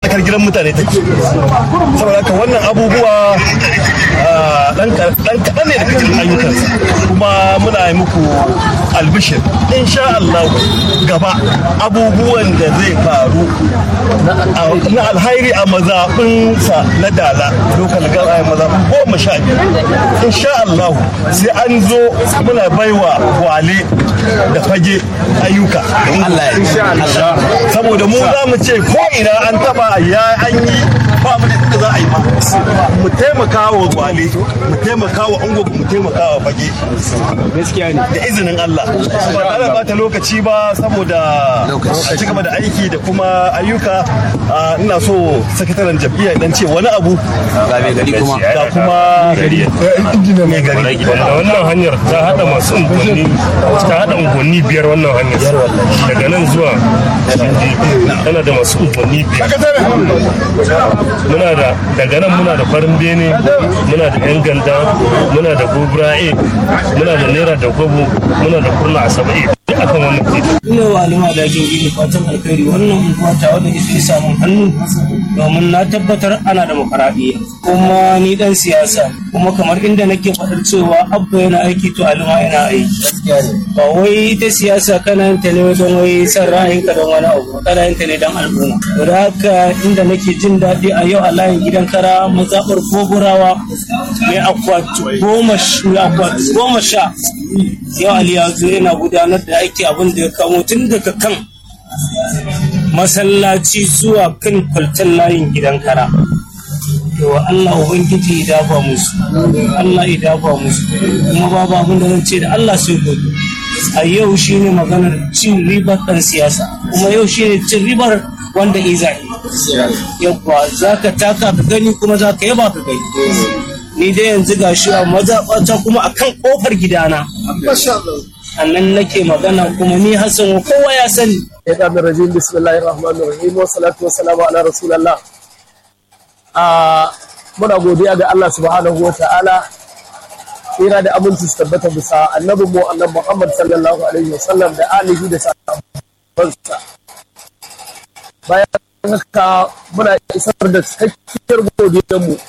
tsakar gidan mutane take saboda haka wannan abubuwa dan kaɗan ne daga cikin ayyukansa kuma muna yi muku albishir insha Allah gaba abubuwan da zai faru na alhairi a mazaɓinsa na dala lokal gaba mazaɓin goma sha biyu insha Allah sai an zo muna baiwa wale da fage ayyuka saboda mu za mu ce ko ina an taba ya an yi ba mu da za a yi ba mu taimaka wa wale mu taimaka wa ungo mu taimaka wa fage gaskiya ne da izinin Allah ba ana bata lokaci ba saboda a ci gaba da aiki da kuma ayyuka ina so sakataren jam'iyyar dan ce wani abu ga mai gari kuma ga kuma mai gari wanda wannan hanyar ta hada masu unguwanni ta hada unguwanni biyar wannan hanyar daga nan zuwa tana da masu unguwanni biyar muna da daga nan muna da farin bene muna da yan ganda muna da gobrae muna da naira da gobo muna da kurna asaba'i duk akan wannan titi ina wa alima da ake gini fatan alkhairi wannan unguwa ta wadda ita samun hannu domin na tabbatar ana da makaraɗiya kuma ni dan siyasa kuma kamar inda nake faɗar cewa abba yana aiki to alima yana aiki ba wai ita siyasa kana yin ta ne don wai san ra'ayinka don wani abu kana yin ta ne don al'umma da haka inda nake jin daɗi a yau a layin gidan kara mazaɓar goburawa mai akwati goma sha yau ali ya zo yana gudanar da aiki abin da ya kamo tun daga kan masallaci zuwa kan kwaltan layin gidan kara yawa Allah Ubangiji ya dafa musu Allah ya dafa musu kuma babu abin da zan ce da Allah sai gobe a yau shine maganar cin ribar ɗan siyasa kuma yau shine cin ribar wanda iza yabba za ka taka ka gani kuma za ka yaba ka gani ni dai yanzu ga shi a mazaɓata kuma a kan ƙofar gidana a nan nake magana kuma ni hassan kowa ya sani shaitan rajim bismillahir rahmanir rahim wa salatu wa salamu ala rasulillah a muna godiya ga Allah subhanahu wa ta'ala tsira da aminci su tabbata bisa annabin mu annabi Muhammad sallallahu alaihi wasallam da alihi da sahabbansa bayan haka muna isar da cikakkiyar godiyar mu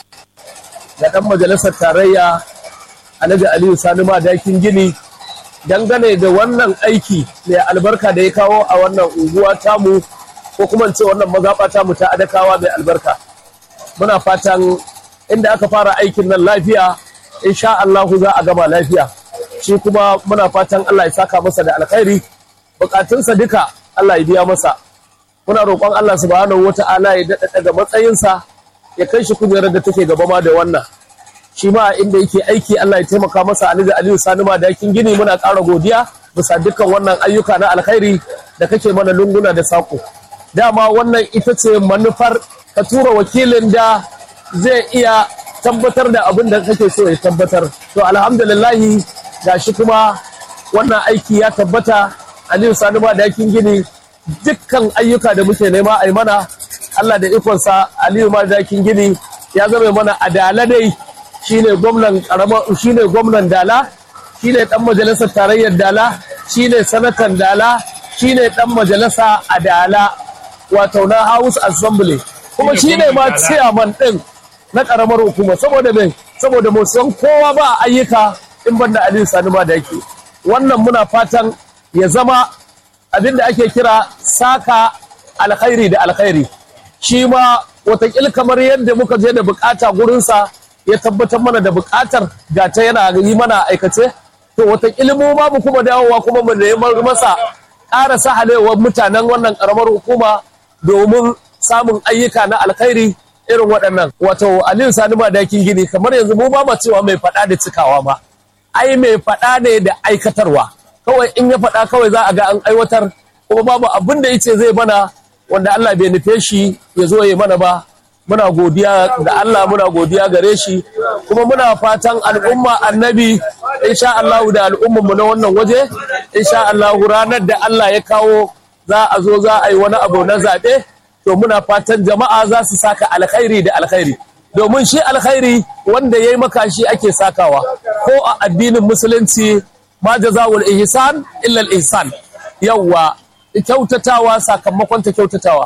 ga dan majalisar tarayya Alhaji Aliyu Sani Madakin Gini dangane da wannan aiki mai albarka da ya kawo a wannan unguwa tamu ko kuma ce wannan mazaɓa tamu ta adakawa mai albarka muna fatan inda aka fara aikin nan lafiya insha Allahu za a gama lafiya shi kuma muna fatan Allah ya saka masa da alkhairi bukatunsa duka Allah ya biya masa muna roƙon Allah subhanahu wata'ala ya daɗa daga matsayinsa ya kai shi kujerar da take gaba ma da wannan shi ma inda yake aiki Allah ya taimaka masa Alhaji Aliyu Sani ma dakin gini muna ƙara godiya bisa dukkan wannan ayyuka na alkhairi da kake mana lunguna da sako dama wannan ita ce manufar ka tura wakilin da zai iya tabbatar da abin da kake so ya tabbatar to alhamdulillahi gashi kuma wannan aiki ya tabbata Aliyu Sani ma dakin gini dukkan ayyuka da muke nema a yi mana Allah da ikonsa Aliyu ma dakin gini ya zama mana adala dai shine gwamnan karama shine gwamnan dala shine dan majalisar tarayyar dala shine sanatan dala shine dan majalisa a dala wato na house assembly kuma shine ma chairman din na karamar hukuma saboda me saboda mu san kowa ba ayyuka in banda Aliyu Sani ma da yake wannan muna fatan ya zama abinda ake kira saka alkhairi da alkhairi shi ma watakil kamar yadda muka je da bukata gurinsa ya tabbatar mana da bukatar ga ta yana yi mana aikace to wata ilimu ma mu kuma dawowa kuma mu neman masa ƙara sahalewar mutanen wannan ƙaramar hukuma domin samun ayyuka na alkhairi irin waɗannan wato aliyu sani madakin gini kamar yanzu mu ba cewa mai faɗa da cikawa ba ai mai faɗa ne da aikatarwa kawai in ya faɗa kawai za a ga an aiwatar kuma babu abin da yace zai mana wanda Allah bai nufe shi ya zo ya mana ba muna godiya da Allah muna godiya gare shi kuma muna fatan al'umma annabi insha Allah da al'umman mu na wannan waje insha Allah ranar da Allah ya kawo za a zo za a yi wani abu na zaɓe to muna fatan jama'a za su saka alkhairi da alkhairi domin shi alkhairi wanda ya yi maka shi ake sakawa ko a addinin musulunci ma jazawul ihsan illa ihsan yawwa kyautatawa sakamakon ta kyautatawa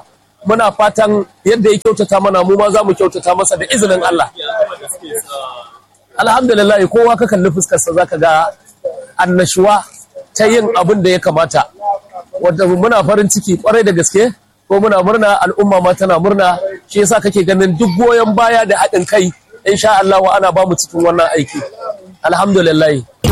muna fatan yadda ya kyautata mana mu ma za mu kyautata masa da izinin Allah alhamdulillah kowa ka kalli fuskarsa zaka ga annashuwa ta yin abin da ya kamata wadda muna farin ciki kwarai da gaske ko muna murna al'umma ma tana murna shi yasa kake ganin duk goyon baya da haɗin kai insha Allah ana ba mu cikin wannan aiki alhamdulillah